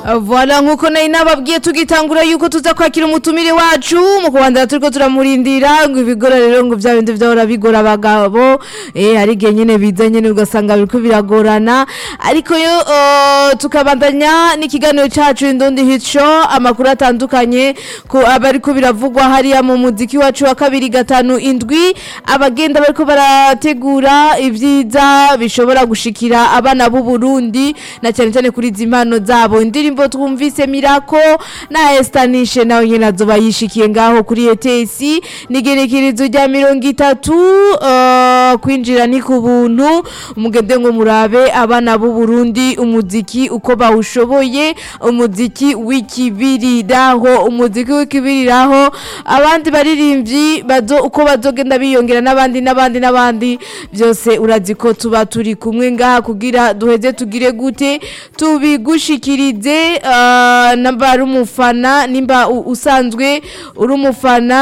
Voilà nkuko nari nababwiye tugitangura yuko tuza kwakira umutumire wacu mu kubandana turiko turamurindira ngo ibigora rero ngo vya bindi vyahora bigora abagabo eh hari igihe nyene biza nyene ugasanga biriko biragorana ariko yo uh, tukabandanya n'ikiganiro cacu indundi hico amakuru atandukanye ko abariko biravugwa hariya mu muziki wacu wa kabiri gatanu indwi abagenda bariko barategura ivyiza bishobora gushikira abana b'u Burundi na cyane cyane kuri zimpano zabo indirimbo twumvise Mirako na Estanishe nawe nyene azoba yishikiye ngaho kuri ETS nigerekerezo rya mirongo itatu uh, kwinjira ni ku buntu umugende ngo murabe abana b'u Burundi umuziki uko bawushoboye umuziki w'ikibiriraho umuziki w'ikibiriraho abandi baririmbyi bazo uko bazogenda biyongera n'abandi n'abandi n'abandi byose urazi ko tuba turi kumwe ngaha kugira duheze tugire gute tubigushikirize uh, namba ari umufana nimba u- usanzwe uri umufana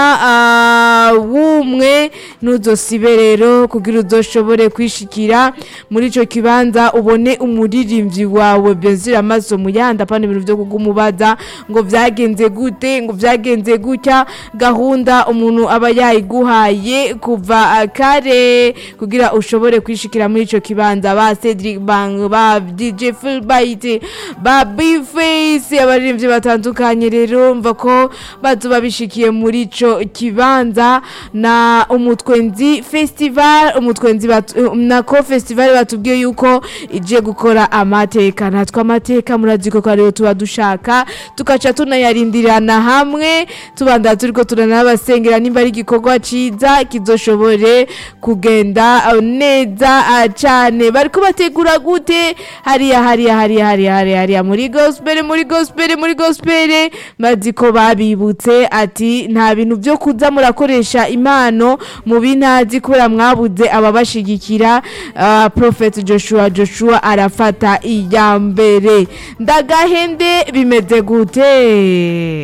uh, w'umwe ntuzosibe rero kugira uzoshobore kwishikira muri ico kibanza ubone umuririmbyi wawe byazira amaso mu yandi apana ibintu vyo kugumubaza ngo vyagenze gute ngo vyagenze gutya gahunda umuntu aba yayiguhaye kuva uh, kare kugira ushobore kwishikira muri ico kibanza ba Cedric Bang ba DJ Fulbright ba Bface abaririmbyi batandukanye rero mva ko bazoba bishikiye muri ico kibanza na umutwenzi festival umutwenzi batu- nako festival batubwiye yuko ije gukora amateka natwe amateka murazi ko ariyo tuba dushaka tukaca tunayarindirana hamwe tubanda turiko turanabasengera nimba ari igikorwa ciza kizoshobore kugenda uh, neza uh, cane bariko bategura gute hariya hariya hariya hariya hariya hariya muri gospel muri gospel muri gospel bazi ko babibutse ati nta bintu byo kuza murakoresha impano mu bintazi kubera mwabuze ababashigikira uh, prophet Joshua Joshua arafata iya mbere ndagahende bimeze gute